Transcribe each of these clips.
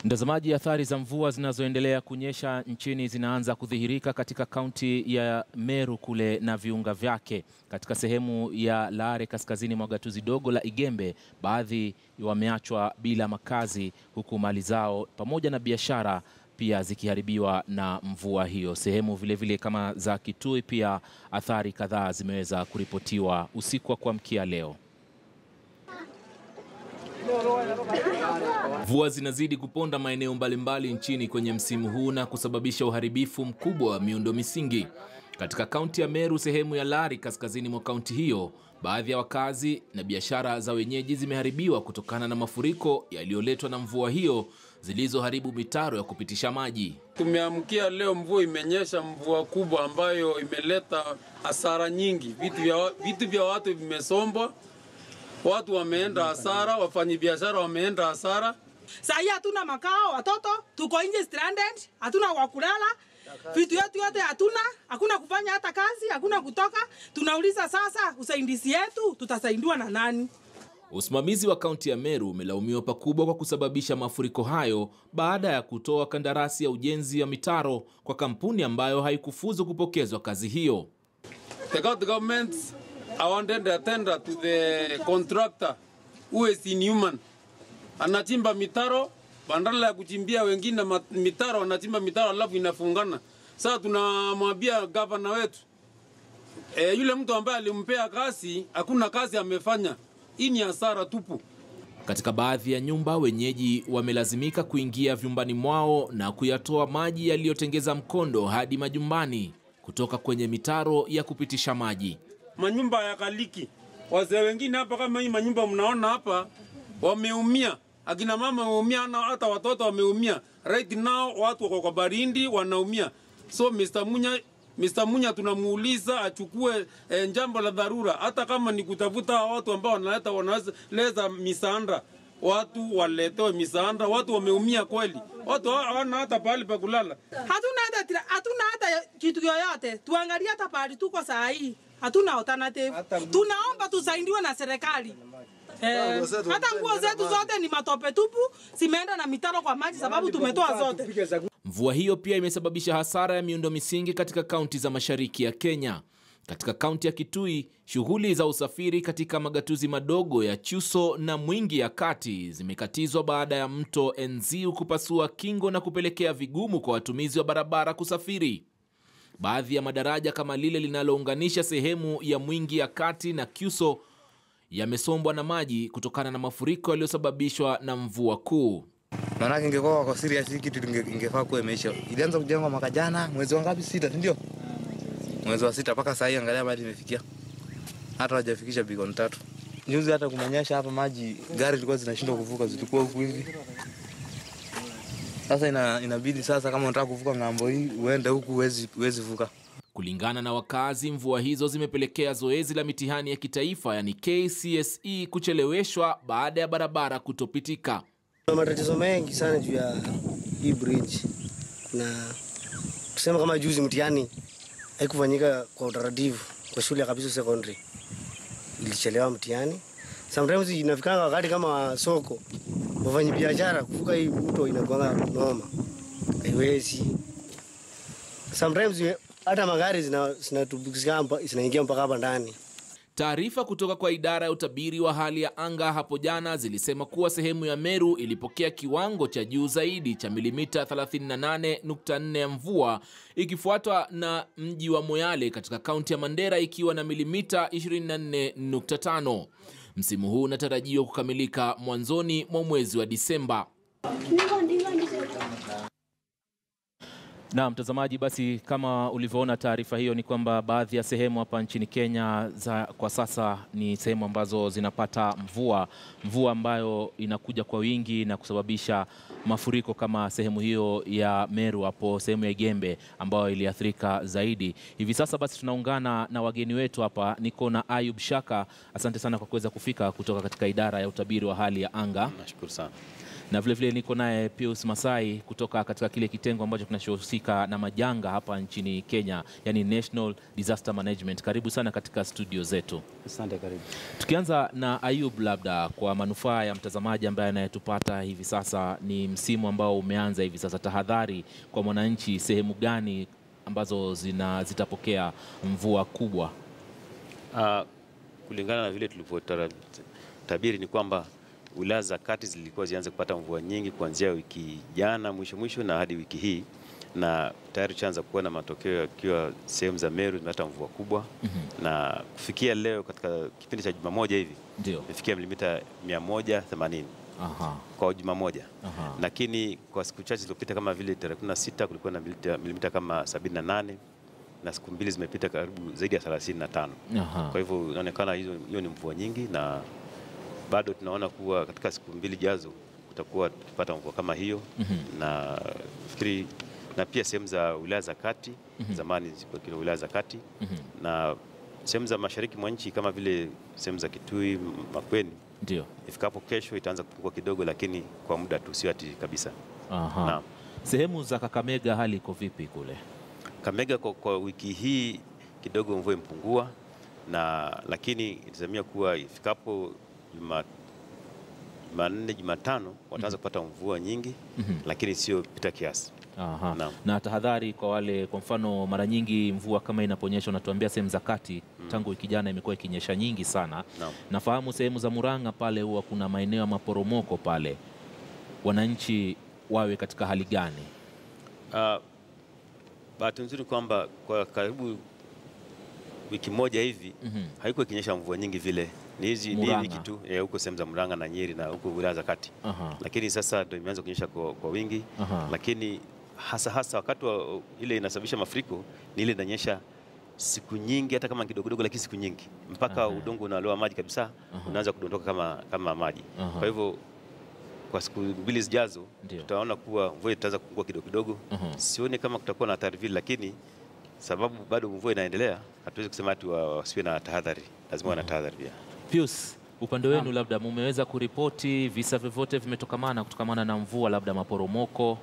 Mtazamaji, athari za mvua zinazoendelea kunyesha nchini zinaanza kudhihirika katika kaunti ya Meru kule na viunga vyake. Katika sehemu ya Lare kaskazini mwa gatuzi dogo la Igembe, baadhi wameachwa bila makazi huku mali zao pamoja na biashara pia zikiharibiwa na mvua hiyo. Sehemu vilevile vile kama za Kitui pia athari kadhaa zimeweza kuripotiwa usiku wa kuamkia leo. Mvua zinazidi kuponda maeneo mbalimbali nchini kwenye msimu huu na kusababisha uharibifu mkubwa wa miundo misingi. Katika kaunti ya Meru, sehemu ya Lari kaskazini mwa kaunti hiyo, baadhi ya wakazi na biashara za wenyeji zimeharibiwa kutokana na mafuriko yaliyoletwa na mvua hiyo zilizoharibu mitaro ya kupitisha maji. Tumeamkia leo, mvua imenyesha, mvua kubwa ambayo imeleta hasara nyingi. Vitu vya, vitu vya watu vimesombwa, watu wameenda hasara, wafanyabiashara wameenda hasara. Saa hii hatuna makao, watoto tuko nje stranded, hatuna wa kulala, vitu yetu yote hatuna, hakuna kufanya hata kazi, hakuna kutoka. Tunauliza sasa, usaidizi yetu tutasaidiwa na nani? Usimamizi wa kaunti ya Meru umelaumiwa pakubwa kwa kusababisha mafuriko hayo baada ya kutoa kandarasi ya ujenzi wa mitaro kwa kampuni ambayo haikufuzu kupokezwa kazi hiyo. The county government awarded a tender to the contractor who is inhuman. Anachimba mitaro badala ya kuchimbia wengine ma- mitaro, anachimba mitaro alafu inafungana. Sasa tunamwambia gavana wetu e, yule mtu ambaye alimpea kazi hakuna kazi amefanya. Hii ni hasara tupu. Katika baadhi ya nyumba, wenyeji wamelazimika kuingia vyumbani mwao na kuyatoa maji yaliyotengeza mkondo hadi majumbani kutoka kwenye mitaro ya kupitisha maji. manyumba ya kaliki. Wazee wengine hapa kama hii manyumba mnaona hapa wameumia, akina mama wameumia na hata watoto wameumia. Right now watu wako kwa barindi wanaumia. So Mr. Munya Mr. Munya tunamuuliza achukue eh, jambo la dharura, hata kama ni kutafuta hawa watu ambao wanaleta wanaleta misaada, watu waletewe misaada. Watu wameumia kweli, watu hawana hata pahali pa kulala. Hatuna hata tira- hatuna hata kitu yoyote. Tuangalie hata pahali tuko saa hii, hatuna alternative. Tunaomba tusaidiwe na serikali. Eh, hata nguo zetu zote ni matope tupu, zimeenda na mitaro kwa maji sababu tumetoa zote. Mvua hiyo pia imesababisha hasara ya miundo misingi katika kaunti za mashariki ya Kenya. Katika kaunti ya Kitui, shughuli za usafiri katika magatuzi madogo ya Chuso na Mwingi ya kati zimekatizwa baada ya mto Enziu kupasua kingo na kupelekea vigumu kwa watumizi wa barabara kusafiri. Baadhi ya madaraja kama lile linalounganisha sehemu ya Mwingi ya kati na Kyuso yamesombwa na maji kutokana na mafuriko yaliyosababishwa na mvua kuu. Maanake ingekuwa wako serious hii kitu inge- ingefaa kuwa imeisha. Ilianza kujengwa mwaka jana mwezi wa ngapi? Sita, si ndio? Mwezi wa sita mpaka saa hii angalia mahali imefikia, hata hawajafikisha bilioni tatu. Juzi hata kumenyesha hapa, maji gari zilikuwa zinashindwa kuvuka, zilikuwa huku hivi. Sasa ina, inabidi sasa, kama unataka kuvuka ng'ambo hii uende huku, huwezi huwezi vuka. Kulingana na wakazi, mvua hizo zimepelekea zoezi la mitihani ya kitaifa yani KCSE kucheleweshwa baada ya barabara kutopitika. Kuna matatizo mengi sana juu ya hii bridge, na tuseme kama juzi mtihani haikufanyika kwa utaratibu kwa shule ya Kabiso Secondary, ilichelewa mtihani. Sometimes inafikanga wakati kama soko, wafanyi biashara kuvuka hii mto inakuanga noma, haiwezi. Sometimes hata magari zina- zinatubukiza mpa- zinaingia mpaka hapa ndani. Taarifa kutoka kwa idara ya utabiri wa hali ya anga hapo jana zilisema kuwa sehemu ya Meru ilipokea kiwango cha juu zaidi cha milimita 38.4 ya mvua ikifuatwa na mji wa Moyale katika kaunti ya Mandera ikiwa na milimita 24.5. Msimu huu unatarajiwa kukamilika mwanzoni mwa mwezi wa Disemba. Na mtazamaji, basi kama ulivyoona taarifa hiyo, ni kwamba baadhi ya sehemu hapa nchini Kenya za kwa sasa ni sehemu ambazo zinapata mvua, mvua ambayo inakuja kwa wingi na kusababisha mafuriko kama sehemu hiyo ya Meru hapo sehemu ya Igembe ambayo iliathirika zaidi. Hivi sasa basi tunaungana na wageni wetu hapa, niko na Ayub Shaka. Asante sana kwa kuweza kufika kutoka katika idara ya utabiri wa hali ya anga. Nashukuru sana. na vilevile niko naye Pius Masai kutoka katika kile kitengo ambacho kinachohusika na majanga hapa nchini Kenya, yani National Disaster Management. Karibu sana katika studio zetu. Asante, karibu. Tukianza na Ayub, labda kwa manufaa ya mtazamaji ambaye anayetupata hivi sasa, ni msimu ambao umeanza hivi sasa, tahadhari kwa mwananchi, sehemu gani ambazo zina zitapokea mvua kubwa? Uh, kulingana na vile tulivyotabiri ni kwamba wilaya za kati zilikuwa zianze kupata mvua nyingi kuanzia wiki jana mwisho mwisho na hadi wiki hii, na tayari tunaanza kuona matokeo yakiwa sehemu za Meru zimepata mvua kubwa na kufikia leo katika kipindi cha juma moja hivi Ndio. imefikia milimita 180 Aha. kwa juma moja Aha. lakini kwa siku chache zilizopita kama vile tarehe 16 kulikuwa na milimita, milimita kama 78 na siku mbili zimepita karibu zaidi ya 35. Aha. Kwa hivyo inaonekana hizo hiyo ni mvua nyingi, na bado tunaona kuwa katika siku mbili jazo tutakuwa tukipata mvua kama hiyo na fikiri na pia sehemu za wilaya za kati zamani zilikuwa kile wilaya za kati na sehemu za mashariki mwa nchi kama vile sehemu za Kitui, Makueni Ndio. ifikapo kesho itaanza kupungua kidogo, lakini kwa muda tu, sio ati kabisa. Aha. Naam. Sehemu za Kakamega hali iko vipi kule? Kamega kwa, kwa wiki hii kidogo mvua imepungua, na lakini itazamia kuwa ifikapo Juma- Jumanne, Jumatano wataanza kupata mvua nyingi lakini sio pita kiasi. Aha. Naam. Na tahadhari kwa wale, kwa mfano, mara nyingi mvua kama inaponyesha, unatuambia sehemu za kati, tangu wiki jana imekuwa ikinyesha nyingi sana. Naam. Nafahamu sehemu za Murang'a pale huwa kuna maeneo ya maporomoko pale, wananchi wawe katika hali gani? Uh, bahati nzuri kwamba kwa karibu wiki moja hivi haikuwa ikinyesha mvua nyingi vile, ni hizi ni hii Murang'a. wiki tu eh, huko sehemu za Murang'a na Nyeri na huko wilaya za kati Aha. lakini sasa ndio imeanza kunyesha kwa, kwa wingi Aha. lakini hasa hasa wakati wa ile inasababisha mafuriko ni ile inanyesha siku nyingi, hata kama kidogo kidogo, lakini siku nyingi mpaka Aha. udongo unaloa maji kabisa, unaanza kudondoka kama, kama maji. Aha. Kwa hivyo kwa siku mbili zijazo Ndio. tutaona kuwa mvua itaanza kupungua kidogo kidogo. Aha. Sioni kama kutakuwa na hatari vile, lakini sababu bado mvua inaendelea, hatuwezi kusema ati wa- wasiwe na tahadhari, lazima wawe na tahadhari pia. Pius, upande wenu labda mumeweza kuripoti visa vyovyote vimetokamana kutokamana na mvua, labda maporomoko?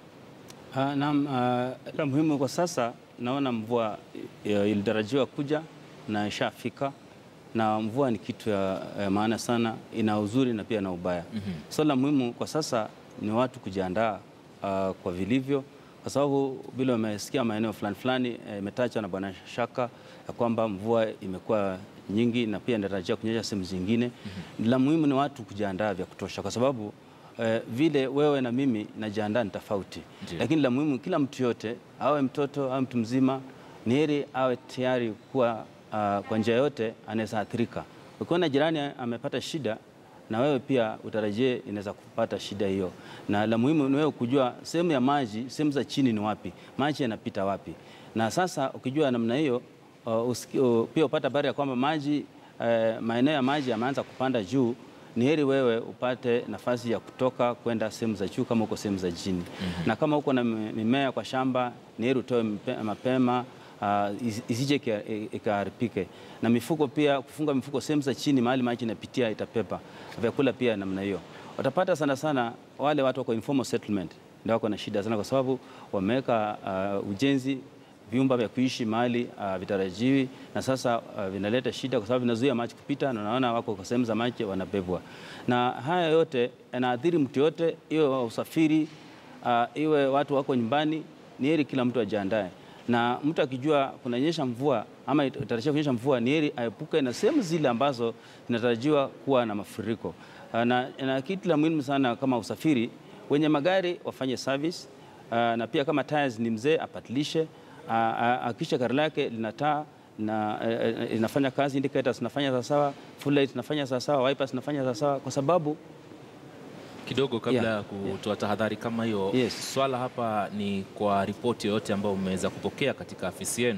Uh, naam, uh, la muhimu kwa sasa naona mvua uh, ilitarajiwa kuja na ishafika, na mvua ni kitu ya, ya maana sana, ina uzuri na pia na ubaya. So la muhimu kwa sasa ni watu kujiandaa uh, kwa vilivyo, kwa sababu vile wamesikia maeneo fulani fulani eh, imetajwa na Bwana Shaka ya kwamba mvua imekuwa nyingi na pia inatarajia kunyesha sehemu zingine. La muhimu ni watu kujiandaa vya kutosha, kwa sababu eh, vile wewe na mimi najiandaa ni tofauti, Ndio. lakini la muhimu kila mtu yote, awe mtoto awe mtu mzima, ni heri awe tayari kuwa uh, kwa njia yote anaweza athirika. Ukiona jirani amepata shida na wewe pia utarajie inaweza kupata shida hiyo, na la muhimu ni wewe kujua sehemu ya maji, sehemu za chini ni wapi, maji yanapita wapi. Na sasa ukijua namna hiyo uh, usiki- uh, pia upata habari ya kwamba maji uh, maeneo ya maji yameanza kupanda juu ni heri wewe upate nafasi ya kutoka kwenda sehemu za juu kama uko sehemu za chini. Na kama uko na mi- mimea kwa shamba, ni heri utoe mpe- mapema uh, isi- isije ika- ikaharibike. Na mifuko pia, kufunga mifuko sehemu za chini, mahali maji inapitia itapepa. Vyakula pia namna hiyo. Utapata sana sana wale watu wako informal settlement ndio wako na shida sana, kwa sababu wameweka uh, ujenzi vyumba vya kuishi mahali uh, vitarajiwi na sasa uh, vinaleta shida kwa sababu vinazuia maji kupita, na unaona wako kwa sehemu za maji wanabebwa, na haya yote yanaathiri mtu yote, iwe wa usafiri uh, iwe watu wako nyumbani. Ni heri kila mtu ajiandae, na mtu akijua kunanyesha mvua ama itarajia kunyesha mvua, ni heri aepuke na sehemu zile ambazo zinatarajiwa kuwa na mafuriko. Uh, na, na kitu la muhimu sana kama usafiri, wenye magari wafanye service uh, na pia kama tires ni mzee apatilishe akisha gari lake lina taa na eh, eh, inafanya kazi, indicators zinafanya sawasawa, full light zinafanya sawasawa, wipers zinafanya sawasawa, kwa sababu Kidogo kabla ya Yeah, kutoa tahadhari kama hiyo, Yes. swala hapa ni kwa ripoti yoyote ambayo mmeweza kupokea katika afisi yenu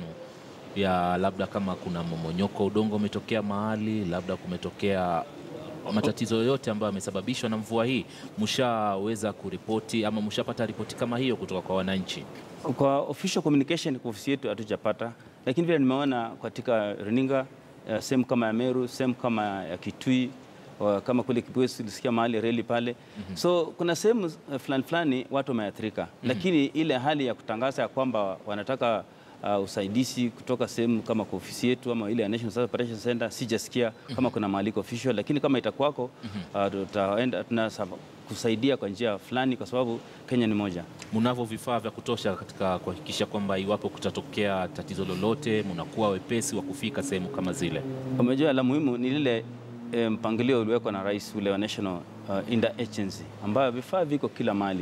ya labda kama kuna momonyoko udongo umetokea mahali, labda kumetokea matatizo yoyote ambayo yamesababishwa na mvua hii, mshaweza kuripoti ama mshapata ripoti kama hiyo kutoka kwa wananchi? kwa official communication kwa ofisi yetu hatujapata, lakini vile nimeona katika runinga eh, sehemu kama ya Meru, sehemu kama ya Kitui wa- kama kule Kibwezi tulisikia mahali reli pale. So kuna sehemu eh, fulani fulani watu wameathirika, lakini ile hali ya kutangaza ya kwamba wanataka uh, usaidizi kutoka sehemu kama kwa ofisi yetu ama ile ya National Service Operations Center sijasikia kama kuna mwaliko official, lakini kama itakuwako uh, tutaenda tunasa kusaidia kwa njia fulani, kwa sababu Kenya ni moja. Mnavyo vifaa vya kutosha katika kuhakikisha kwamba iwapo kutatokea tatizo lolote, mnakuwa wepesi wa kufika sehemu kama zile? Umejua la muhimu ni lile eh, mpangilio uliwekwa na rais ule wa National uh, Interagency ambayo vifaa viko kila mahali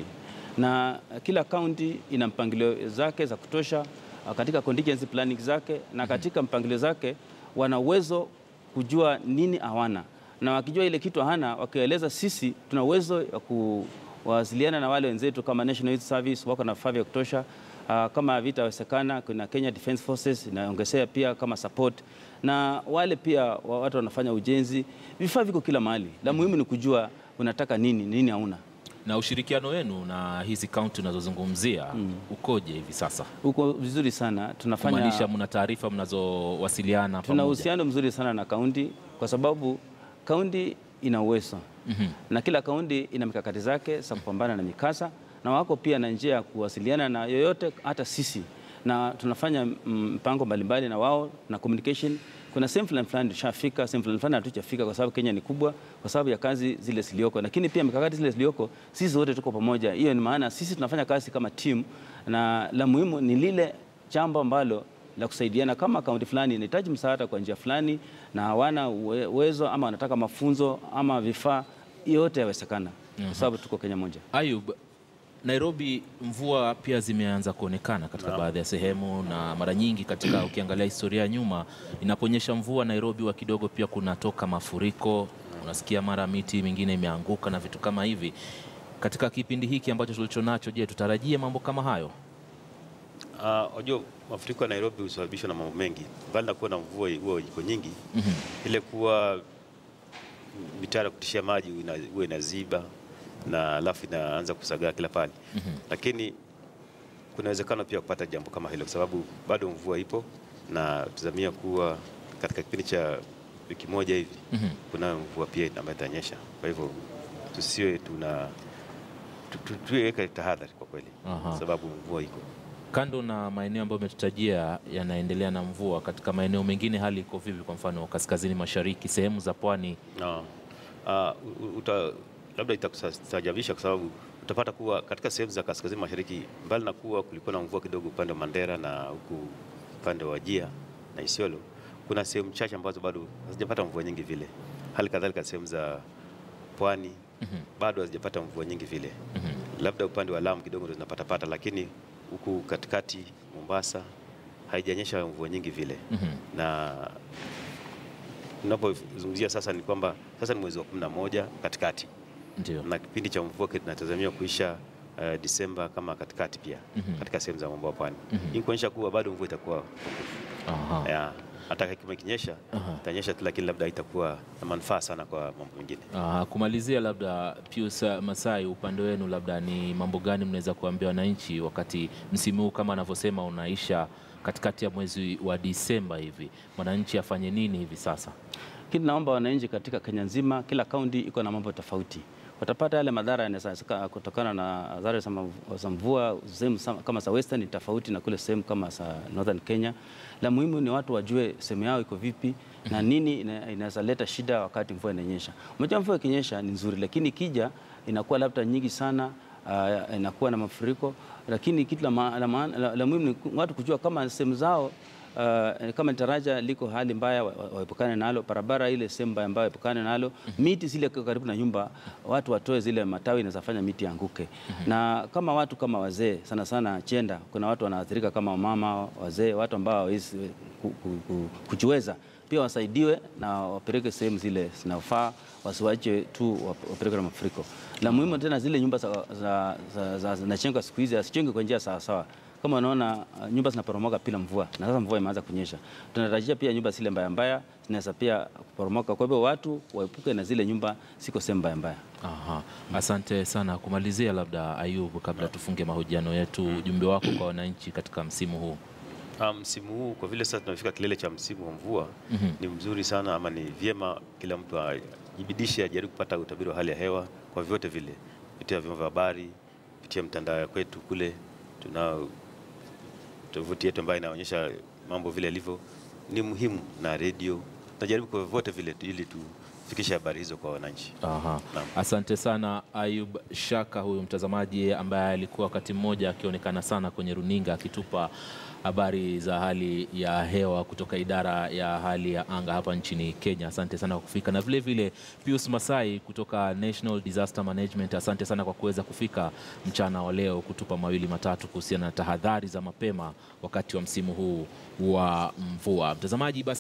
na kila kaunti ina mpangilio zake za kutosha uh, katika contingency planning zake na katika mpangilio zake wana uwezo kujua nini hawana, na wakijua ile kitu hana, wakieleza sisi, tuna uwezo wa kuwasiliana na wale wenzetu kama National Youth Service wako na vifaa vya kutosha. Uh, kama vitawezekana, kuna Kenya Defence Forces inaongezea pia kama support, na wale pia wa- watu wanafanya ujenzi, vifaa viko kila mahali. La muhimu ni kujua unataka nini, nini hauna. Na ushirikiano wenu na hizi kaunti unazozungumzia ukoje hivi sasa? Uko vizuri sana, tunafanya Kumaanisha mna taarifa mnazowasiliana tuna pamoja? uhusiano mzuri sana na kaunti kwa sababu kaunti ina uwezo na kila kaunti ina mikakati zake za kupambana na mikasa, na wako pia na njia ya kuwasiliana na yoyote, hata sisi, na tunafanya mm, mpango mbalimbali na wao na communication. Kuna sehemu fulani fulani tushafika, sehemu fulani fulani hatujafika, kwa sababu Kenya ni kubwa, kwa sababu ya kazi zile zilioko, lakini pia mikakati zile zilioko, sisi wote tuko pamoja. Hiyo ni maana sisi tunafanya kazi kama team, na la muhimu ni lile jambo ambalo la kusaidiana. Kama kaunti fulani inahitaji msaada kwa njia fulani na hawana uwe- uwezo ama wanataka mafunzo ama vifaa, yote yawezekana, kwa sababu tuko Kenya moja. Ayub, Nairobi mvua pia zimeanza kuonekana katika baadhi ya sehemu, na mara nyingi katika ukiangalia historia ya nyuma, inaponyesha mvua Nairobi wa kidogo pia kunatoka mafuriko, unasikia mara miti mingine imeanguka na vitu kama hivi. Katika kipindi hiki ambacho tulicho nacho, je, tutarajie mambo kama hayo? Unajua mafuriko ya Nairobi husababishwa na mambo mengi, mbali na kuwa na mvua huwa iko nyingi, ile kuwa mitaro ya kutishia maji ina- huwa inaziba na alafu inaanza kusagaa kila pale, lakini kuna uwezekano pia kupata jambo kama hilo, kwa sababu bado mvua ipo na tuzamia kuwa katika kipindi cha wiki moja hivi kuna mvua pia ambayo itanyesha. Kwa hivyo tusiwe tuna tu- tu- tuweke tahadhari kwa kweli, Aha. sababu mvua iko Kando na maeneo ambayo umetutajia yanaendelea na mvua, katika maeneo mengine hali iko vipi? Kwa mfano kaskazini mashariki, sehemu za pwani No. Uh, uta, labda itakustajabisha kwa sababu utapata kuwa katika sehemu za kaskazini mashariki, mbali na kuwa kulikuwa na mvua kidogo upande wa Mandera na huku upande wa Wajia na Isiolo, kuna sehemu chache ambazo bado hazijapata mvua nyingi vile. Hali kadhalika sehemu za pwani bado hazijapata mvua nyingi vile, labda upande wa Lamu kidogo ndio zinapatapata, lakini huku katikati Mombasa haijanyesha mvua nyingi vile na tunapozungumzia sasa ni kwamba sasa ni mwezi wa kumi na moja katikati ndio. na kipindi cha mvua kinatazamiwa kuisha uh, Disemba kama katikati pia katika sehemu za mambo ya pwani. Hii ni kuonyesha kuwa bado mvua itakuwa Aha. ya, hata kama ikinyesha itanyesha tu, lakini labda itakuwa na manufaa sana kwa mambo mengine. Ah, kumalizia labda Pius Masai, upande wenu labda ni mambo gani mnaweza kuambia wananchi wakati msimu huu kama anavyosema unaisha katikati ya mwezi wa Disemba hivi, mwananchi afanye nini hivi sasa? Lakini naomba wananchi katika Kenya nzima, kila kaunti iko na mambo tofauti. Watapata yale madhara yanaweza kutokana na adhari za mav- za mvua. Sehemu sa- kama za western ni tofauti na kule sehemu kama za northern Kenya. La muhimu ni watu wajue sehemu yao iko vipi na nini ina- inaweza leta shida wakati mvua inanyesha. Unajua mvua ikinyesha ni nzuri, lakini ikija inakuwa labda nyingi sana uh, inakuwa na mafuriko, lakini kitu la, ma, la, ma, la, la muhimu ni ku- watu kujua kama sehemu zao Uh, kama daraja liko hali mbaya wa- wa- waepukane nalo, barabara ile sehemu mbaya mbaya waepukane nalo, miti zile kwa karibu na nyumba watu watoe zile matawi inazafanya miti anguke. Na kama watu kama wazee sana sana chenda, kuna watu wanaathirika kama wamama, wazee, watu ambao hawawezi ku- ku- ku- kujiweza pia wasaidiwe na wapeleke sehemu zile zinafaa, wasiwache tu wap- wapeleke na mafuriko. La muhimu tena zile nyumba za, za, za, za, zinachengwa siku hizi asijengwe kwa njia sawasawa kama unaona uh, nyumba zinaporomoka bila mvua na sasa mvua imeanza kunyesha, tunatarajia pia nyumba zile mbaya mbaya zinaweza pia kuporomoka. Kwa hivyo watu waepuke na zile nyumba siko sehemu mbaya mbaya. Aha. Asante sana. Kumalizia labda Ayub, kabla tufunge mahojiano yetu, ujumbe wako kwa wananchi katika msimu huu. Ah, Msimu huu kwa vile sasa tunafika kilele cha msimu wa mvua ni mzuri sana ama ni vyema kila mtu a- ajibidishe, ajaribu kupata utabiri wa hali ya hewa kwa vyote vile, kupitia vyombo vya habari, kupitia mtandao kwetu kule, tunao tovuti yetu ambayo inaonyesha mambo vile yalivyo, ni muhimu na redio, tunajaribu kwa vyote vile ili tufikishe habari hizo kwa wananchi. Aha. Naam. Asante sana Ayub Shaka, huyu mtazamaji ambaye alikuwa wakati mmoja akionekana sana kwenye runinga akitupa habari za hali ya hewa kutoka idara ya hali ya anga hapa nchini Kenya. Asante sana kwa kufika, na vile vile Pius Masai kutoka National Disaster Management, asante sana kwa kuweza kufika mchana wa leo kutupa mawili matatu kuhusiana na tahadhari za mapema wakati wa msimu huu wa mvua. Mtazamaji basi